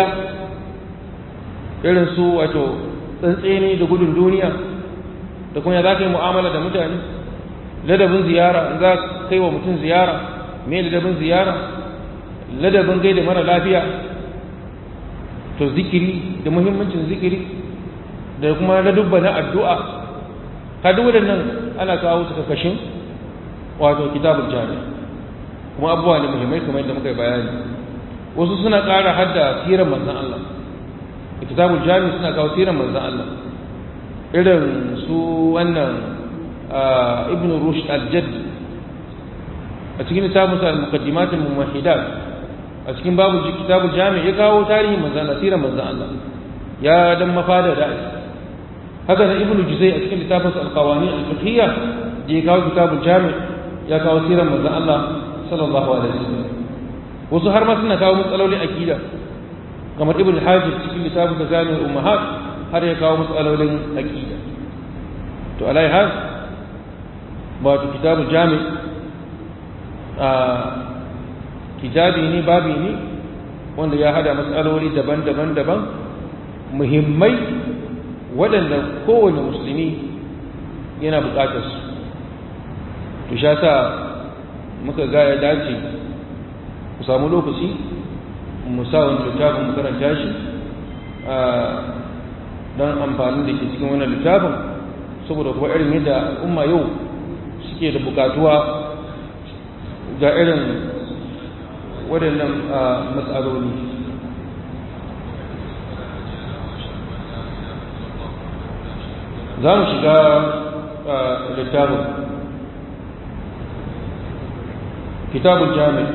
irin su wato tsantseni da gudun duniya da kuma ya za ka yi mu'amala da mutane ladabin ziyara in za ka kai wa mutum ziyara me ladabin ziyara ladabin gaida mara lafiya to zikiri da muhimmancin zikiri da kuma ladubba na addu'a ka duk waɗannan ana kawo su kakashin wato kitabul jami kuma abubuwa ne muhimmai kamar yadda muka yi bayani wasu suna ƙara hadda sirar manzan Allah kitabul jami suna kawo sirar manzan Allah irin su wannan ibn rushd al-jadd a cikin littafin sa al-muqaddimat al-muwahhidat a cikin babu kitabul jami ya kawo tarihin manzan Allah sirar manzan Allah ya dan mafada da haka da ibn juzay a cikin littafin sa al-qawani al-fiqhiyya da ya kawo kitabul jami ya kawo sirar manzan Allah sallallahu alaihi wasallam wasu har ma suna kawo matsalolin akida kamar ibn hajib cikin littafin da jami'ul ummahat har ya kawo matsalolin aqida to alai har ba to kitabul jami' a kitabi ne babi ne wanda ya hada matsaloli daban-daban daban muhimmai waɗanda kowane musulmi yana buƙatar su to sha sa muka ga ya dace ku samu lokaci mu sa wani littafin mu karanta shi don amfanin da ke cikin wannan littafin saboda kuma irin yadda al'umma yau suke da bukatuwa ga irin waɗannan matsaloli za mu shiga littafin kitabun jami'a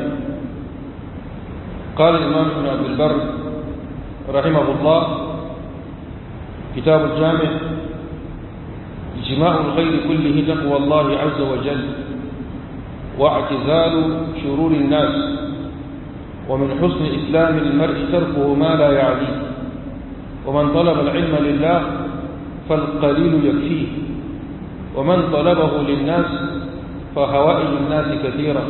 قال الإمام ابن عبد البر رحمه الله كتاب الجامع اجماع الخير كله تقوى الله عز وجل واعتزال شرور الناس ومن حسن إسلام المرء تركه ما لا يعنيه ومن طلب العلم لله فالقليل يكفيه ومن طلبه للناس فهوائج الناس كثيرة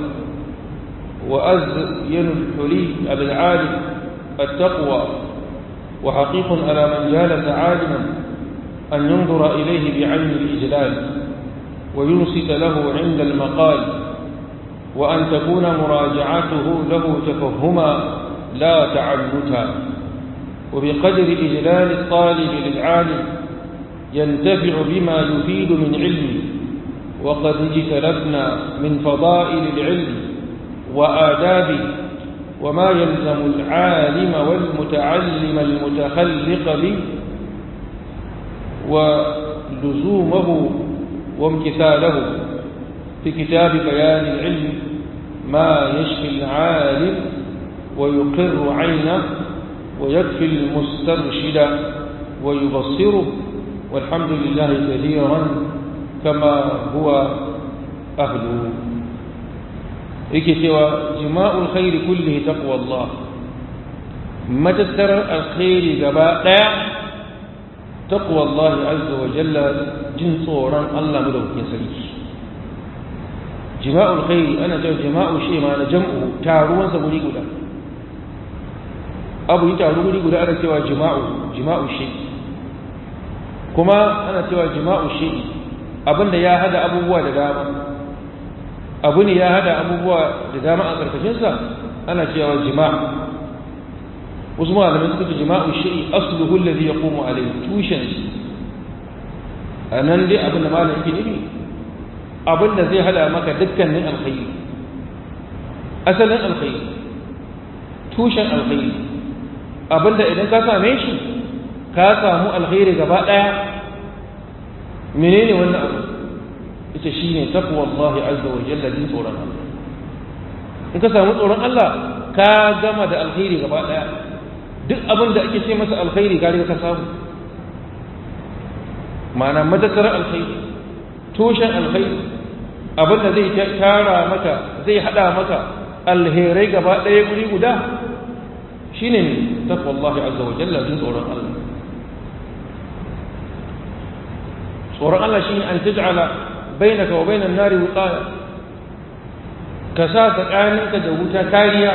وأزين الحلي بالعالم التقوى وحقيق على من جالس عالما أن ينظر إليه بعين الإجلال وينصت له عند المقال وأن تكون مراجعته له تفهما لا تعنتا وبقدر إجلال الطالب للعالم ينتفع بما يفيد من علمه وقد اجتلفنا من فضائل العلم وآدابه وما يلزم العالم والمتعلم المتخلق به ولزومه وامتثاله في كتاب بيان العلم ما يشفي العالم ويقر عينه ويكفي المسترشد ويبصره والحمد لله كثيرا كما هو أهله yake cewa jima'ul khairi kulli taqwa Allah matattarar alkhairi gaba daya taqwa Allah azza wa jalla jin tsoron Allah madaukakin sarki jima'ul khairi ana cewa jima'u shi ma na jam'u taruwan sa guri guda abu yi taru guri guda ana cewa jima'u jima'u shi kuma ana cewa jima'u shi abinda ya hada abubuwa da dama abu ne ya hada abubuwa da dama a ƙarƙashinsa ana cewa jima'a wasu malamai suka ce jima'u shi'i asluhu alladhi yaqumu alayhi tushen shi anan dai abin da malam yake nufi abin da zai hada maka dukkanin alkhairi asalin alkhairi tushen alkhairi abin da idan ka same shi ka samu alkhairi gaba daya menene wannan abu ita shi ne takwa Allah azza wa jalla jin tsoron Allah in ka samu tsoron Allah ka gama da alkhairi gaba daya duk abin da ake ce masa alkhairi ka riga ka samu ma'ana madakar alkhairi tushen alkhairi abin da zai tara maka zai hada maka alherai gaba daya guri guda shine ne takwa Allah azza wa jalla jin tsoron Allah tsoron Allah shine an taj'ala بينك وبين النار وقاية كسا تقانك دوتا كاريا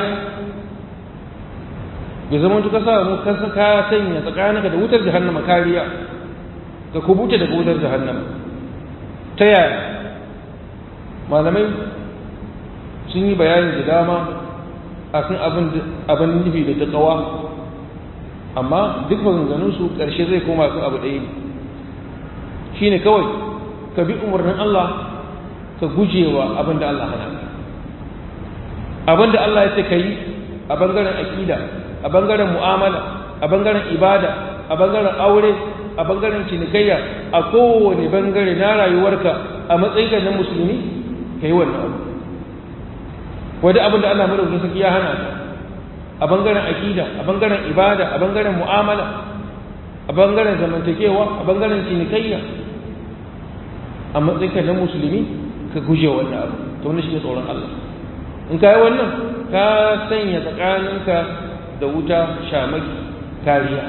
بزمان تكسا مكسا كاسين تقانك دوتا جهنم كاريا ككبوت دوتا جهنم تيا ما لمي sun yi bayani da dama a kan abin nufi da taƙawa amma duk maganganunsu ƙarshe zai koma kan abu ɗaya ne shi ne kawai ka bi umarnin Allah ka gujewa abin da Allah hana abin da Allah ya ce ka yi a bangaren aƙida a bangaren mu'amala a bangaren ibada a bangaren aure a bangaren cinikayya a kowane bangare na rayuwarka a matsayinka na musulmi ka yi wannan abu wadda abin da Allah madaukakin sarki ya hana ka a bangaren aƙida a bangaren ibada a bangaren mu'amala a bangaren zamantakewa a bangaren cinikayya a matsayinka na musulmi ka guje wannan abu to wannan shine tsoron Allah in ka yi wannan ka sanya tsakaninka da wuta shamaki kariya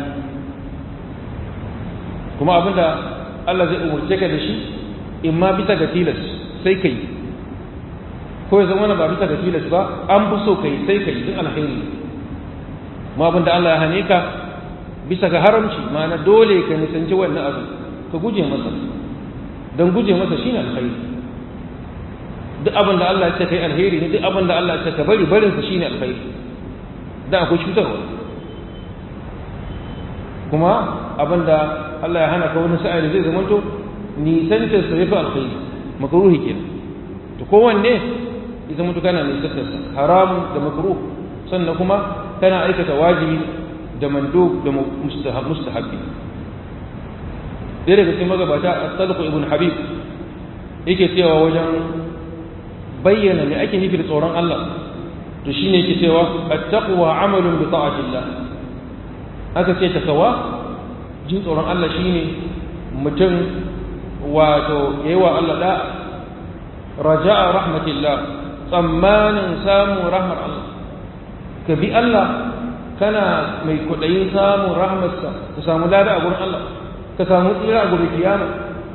kuma abinda Allah zai umurce ka da shi in ma bisa ga tilas sai ka yi ko ya zama ba bisa ga tilas ba an fi so ka yi sai ka yi duk alkhairi ma abin da Allah ya hane ka bisa ga haramci ma'ana dole ka nisanci wannan abu ka guje masa don guje masa shine alkhairi duk abin da Allah ya ce kai alheri ne duk abin da Allah ya ce ka bari barin sa shine alkhairi dan akwai cutarwa kuma abin da Allah ya hana ka wani sa'a da zai zama to nisantar sa yafi alkhairi makruhi kenan to kowanne ya zama to kana nisantar sa haram da makruh sannan kuma kana aikata wajibi da mandub da mustahab mustahabbi ɗaya daga cikin magabata as-salih ibn habib yake cewa wajen bayyana me ake nufi da tsoron Allah to shine yake cewa at-taqwa amalun bi ta'atillah aka ce takawa jin tsoron Allah shine mutum wato yayi wa Allah da raja'a rahmatillah tsammanin samun rahmar Allah ka bi Allah kana mai kudayin samun rahmarsa ka samu lada a gurin Allah ka samu tsira a gurin kiyama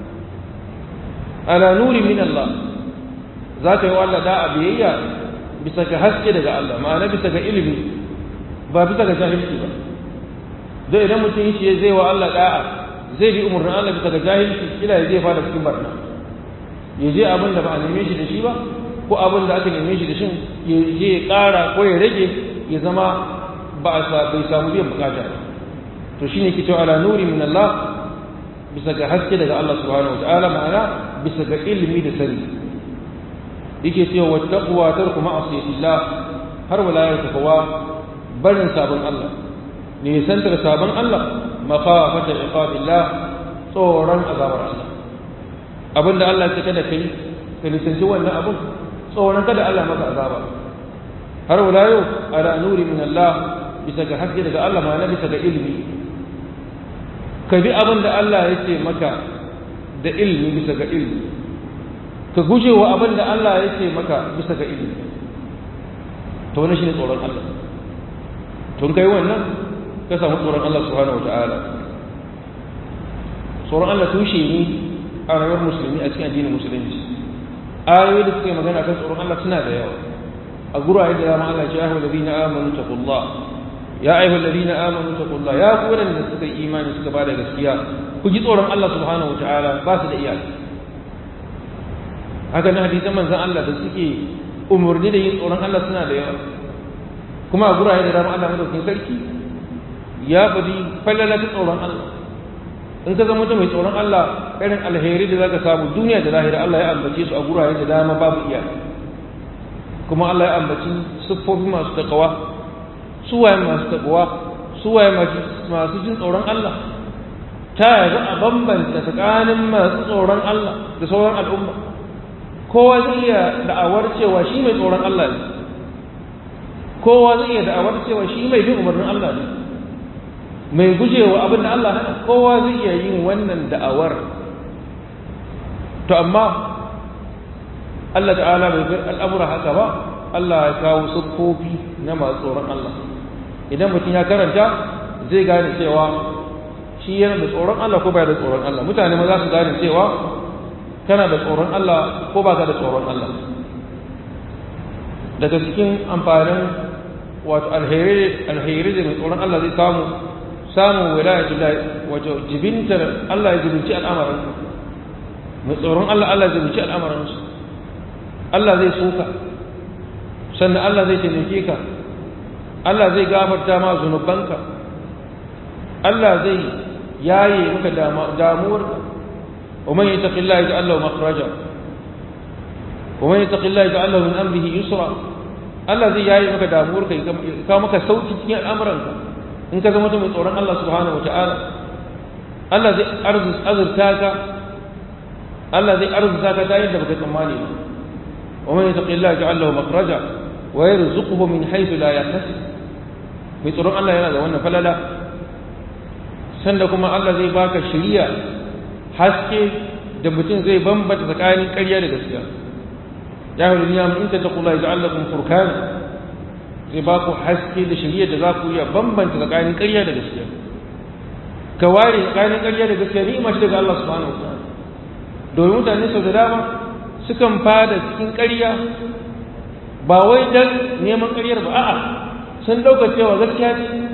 ala nuri min Allah za ka yi wa Allah da'a biyayya bisa ga haske daga Allah ma'ana bisa ga ilimi ba bisa ga jahilci ba don idan mutum shi zai wa Allah da'a zai bi umarnin Allah bisa ga jahilci kila ya zai fara cikin barna ya je abin da ba a neme shi da shi ba ko abin da aka neme shi da shi ya je ya ƙara ko ya rage ya zama ba a bai samu biyan bukata ba to shine ke cewa ala nuri min Allah bisa ga haske daga Allah subhanahu wa ta'ala ma'ana bisa ga ilimi da sani yake cewa wattaqwa tarku ma'asiyatillah har wala ya taqwa barin sabon Allah ne santar sabon Allah mafafata iqabillah tsoron azabar Allah abinda Allah ya kada kai ka nisanci wannan abun tsoron kada Allah maka azaba har wala yau ala nuri min Allah bisa ga haske daga Allah ma na bisa ga ilimi ka bi abin da Allah ya ce maka da ilimi bisa ga ilimi ka guje wa abin da Allah ya ce maka bisa ga ilimi to wannan shine tsoron Allah tun kai wannan ka samu tsoron Allah subhanahu wataala tsoron Allah tushe ne a rayuwar musulmi a cikin addinin musulunci ayoyi da suke magana kan tsoron Allah suna da yawa a gurare da dama Allah ya ce ya ayyuhal ladina amanu taqullah ya ayyuhal ladina amanu taqullah ya ku wadanda suka yi imani suka bada gaskiya ku ji tsoron Allah subhanahu wataala ba su da iyaka haka na hadisan manzan Allah da suke umarni da yin tsoron Allah suna da yawa kuma a gurare da dama Allah madaukakin sarki ya faɗi fallala ta tsoron Allah in ka zama mai tsoron Allah irin alheri da zaka samu duniya da lahira Allah ya ambace su a gurare da dama babu iya kuma Allah ya ambaci siffofi masu takawa suwaye masu takawa suwaye masu jin tsoron Allah ta yanzu a bambanta tsakanin masu tsoron Allah da sauran al'umma kowa zai iya da'awar cewa shi mai tsoron Allah ne kowa zai iya da'awar cewa shi mai bin umarnin Allah ne mai gujewa abin da Allah hana kowa zai iya yin wannan da'awar to amma Allah ta'ala bai bar al'amura haka ba Allah ya kawo siffofi na masu tsoron Allah idan mutum ya karanta zai gane cewa shi yana da tsoron Allah ko bai da tsoron Allah mutane ma za su gane cewa kana da tsoron Allah ko ba ka da tsoron Allah daga cikin amfanin wato alheri da mai tsoron Allah zai samu samun wilayatul wato jibintar Allah ya jibinci al'amarin mai tsoron Allah Allah ya jibinci al'amarin su Allah zai soka sannan Allah zai taimake ka Allah zai gafarta ma zunubanka Allah zai yaye maka damuwarka ومن يتق الله يجعل له مخرجا ومن يتق الله يجعل له من امره يسرا Allah zai yayi maka damuwar ka ka maka sauki cikin al'amuranka in ka zama mai tsoron Allah subhanahu wataala Allah zai azurta ka Allah zai arzuta ka ta yadda baka tsammani ba wa man yattaqillaha yaj'al lahu makhraja wa yarzuquhu min haythu la yahtasib mai tsoron Allah yana da wannan falala sanda kuma Allah zai baka shiriya haske da mutum zai bambata tsakanin ƙarya da gaskiya ya hau duniya in ta taƙula ya ja'alla kun furkan zai ba ku haske da shirya da za ku iya bambanta tsakanin ƙarya da gaskiya ka ware tsakanin ƙarya da gaskiya ni mace daga Allah subhanahu wa ta'ala domin mutane sau da dama sukan fada cikin ƙarya ba wai dan neman ƙaryar ba a'a sun ɗauka cewa gaskiya ce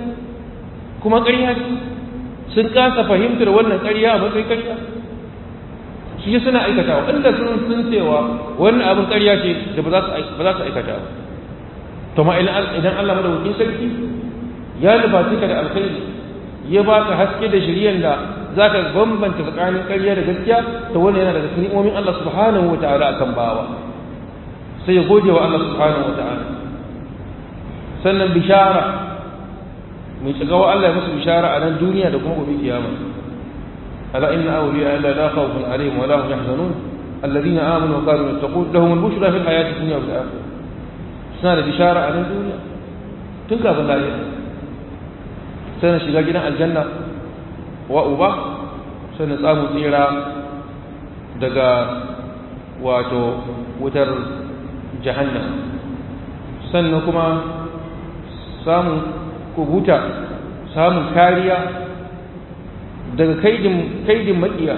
kuma ƙarya sun kasa fahimtar wannan ƙarya a matsayin ƙarya shi suna aikatawa inda sun sun cewa wannan abin ƙarya ce da ba za su aikata ba to ma idan Allah madaukakin sarki ya nufaci ka da alkhairi ya baka haske da shiryan da zaka bambanta tsakanin ƙarya da gaskiya to wannan yana daga cikin ni'imomin Allah subhanahu wataala akan bawa sai ya gode wa Allah subhanahu wataala sannan bishara mai tsagawa Allah ya musu bishara a nan duniya da kuma gobe kiyama ala inna awliya illa la khawfun alaihim wa la hum yahzanun alladhina amanu wa kanu yattaqun lahum al-bushra fil hayati dunya wal akhirah suna da bishara a nan duniya tun kafin lahira sai na shiga gidan aljanna wa uba sai na samu tsira daga wato wutar jahannam sannan kuma samun kubuta samun kariya daga kaidin kaidin makiya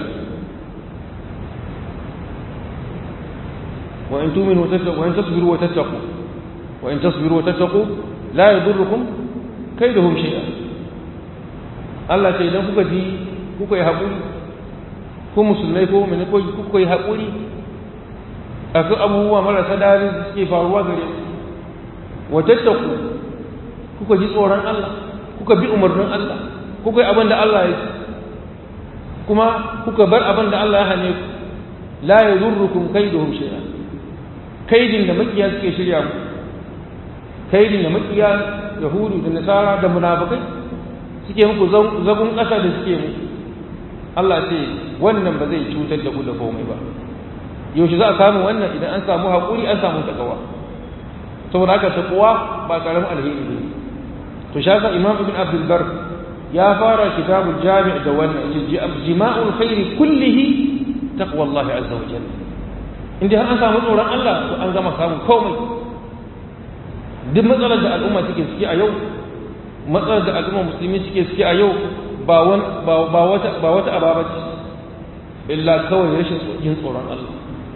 wa in tuminu tattaqu wa in tasbiru wa tattaqu wa in tasbiru wa tattaqu la yadurrukum kaiduhum shay'a Allah ce idan kuka ji kuka yi haƙuri ko musulmai ko mene ko kuka yi haƙuri akan abubuwa marasa dadi da suke faruwa gare ku wa tattaqu kuka ji tsoron Allah kuka bi umarnin Allah kuka yi abin da Allah ya ce kuma kuka bar abin da Allah ya hane ku la yadurrukum kaiduhum shay'a kaidin da makiya suke shirya ku kaidin da makiya yahudu da nasara da munafikai suke muku zagun ƙasa da suke muku Allah ce wannan ba zai cutar da ku da komai ba yaushe za a samu wannan idan an samu haƙuri an samu takawa saboda haka takawa ba karamin alheri ne to shaka imam ibn abdul bar ya fara kitabul jami' da wannan jima'ul khairi kullihi taqwa Allah azza wa jalla inda har an samu tsoron Allah to an gama samun komai duk matsalar da al'umma suke ciki a yau matsalar da al'umma musulmi suke ciki a yau ba wata ba wata ababa ce illa kawai rashin yin tsoron Allah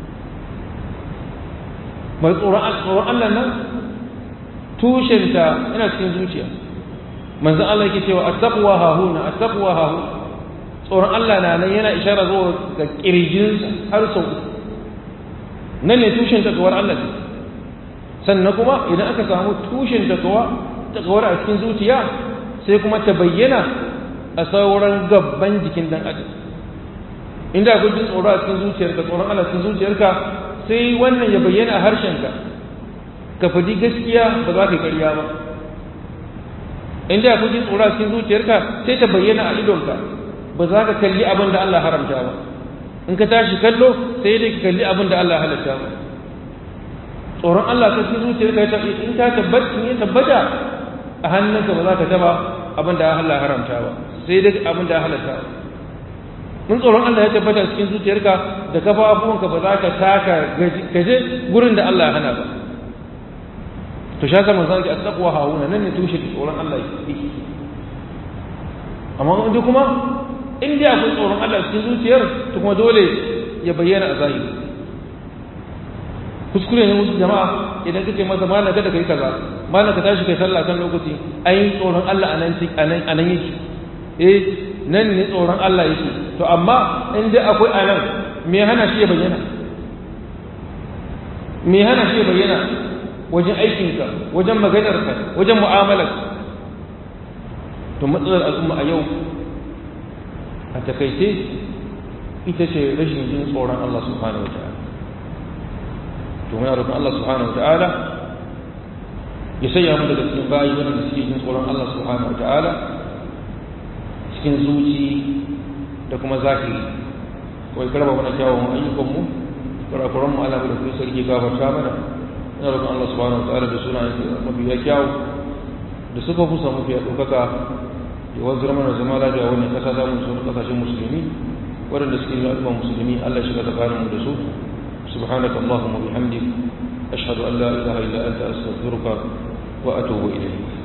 mai tsoron Allah nan tushenta yana cikin zuciya manzo Allah yake cewa attaqwa hahuna attaqwa hahu tsoron Allah na nan yana ishara zuwa ga kirjinsa har sau nan ne tushen takawar Allah ce sannan kuma idan aka samu tushen takawa takawar a cikin zuciya sai kuma ta bayyana a sauran gabban jikin dan adam inda akwai jin tsoro a cikin zuciyarka tsoron Allah cikin zuciyarka sai wannan ya bayyana a harshenka ka faɗi gaskiya ba za ka yi ƙarya ba inda akwai jin tsoro a cikin zuciyarka sai ta bayyana a idonka ba za ka kalli abin da Allah haramta ba in ka tashi kallo sai dai ka kalli abin da Allah halatta ba tsoron Allah ka cikin zuciyarka ya tafi in ka tabbata in tabbata a hannunka ba za ka taba abin da Allah haramta ba sai dai abin da halatta ba mun tsoron Allah ya tabbata cikin zuciyarka da kafafuwanka ba za ka taka gaje gurin da Allah ya hana ba to shaka manzo ki attaqwa hauna nan ne tushe tsoron Allah yake amma inda kuma in dai akwai tsoron Allah cikin zuciyar to kuma dole ya bayyana a zahiri kuskure ne musu jama'a idan kace masa malam kada kai kaza malam ka tashi kai sallah kan lokaci ai tsoron Allah anan anan anan yake eh nan ne tsoron Allah yake to amma in dai akwai anan me hana shi ya bayyana me hana shi ya bayyana wajen aikinka wajen maganarka wajen mu'amalarka to matsalar al'umma a yau a takaice ita ce rashin jin tsoron Allah subhanahu wa ta'ala to muna roƙon Allah subhanahu wa ta'ala ya sanya mu daga cikin bayi wanda suke jin tsoron Allah subhanahu wa ta'ala cikin zuci da kuma zahiri kawai karba mana kyawun ayyukanmu kurakuran mu Allah da kuma sarki gafarta mana ina roƙon Allah subhanahu wa ta'ala da sunayen mafiya kyawu da suka fusa mafiya ɗaukaka ya wanzar mana zama lafiya wannan ƙasa za mu sauran ƙasashen musulmi waɗanda suke yin al'umma musulmi Allah shiga tsakanin mu da su subhanaka allahumma bihamdik ashhadu an la ilaha illa anta astaghfiruka wa atubu ilayk